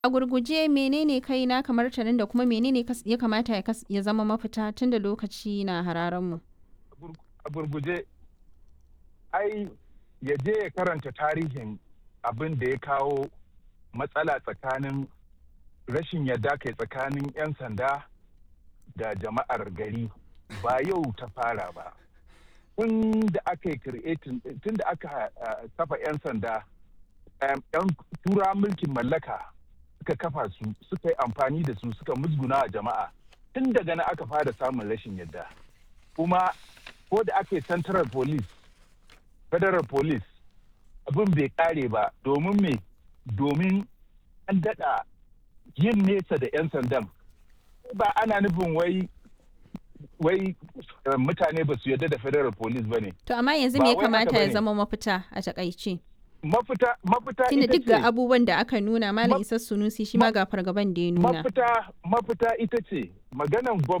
A gurguje menene kai na kamar tarin da kuma menene kas- ya kamata ya kas- ya zama mafita tun da lokaci na hararen mu. a gurguje ai ya je ya karanta tarihin abin da ya kawo matsala tsakanin rashin yadda kai tsakanin 'yan sanda da jama'ar gari ba yau ta fara ba tun da aka yi creating tun da aka uh, kafa 'yan sanda um, 'yan tura mulkin mallaka suka kafa su suka yi amfani da su suka musguna a jama'a tun daga na aka fara samun rashin yadda kuma ko da aka yi central police federal police abin bai kare ba domin me domin an daɗa yin nesa da 'yan sandan ba ana nufin wai wai uh, mutane ba su yarda da federal police ba ne To amma yanzu Ba me ya wai haka kamata ya bane. zama mafita a takaice? mafita mafita Tunda ita duk ga ce abubuwan da aka nuna Malam Ma- Isa Sunusi shi ma ga fargaban da ya nuna. mafita mafita ita ce maganan gwamnati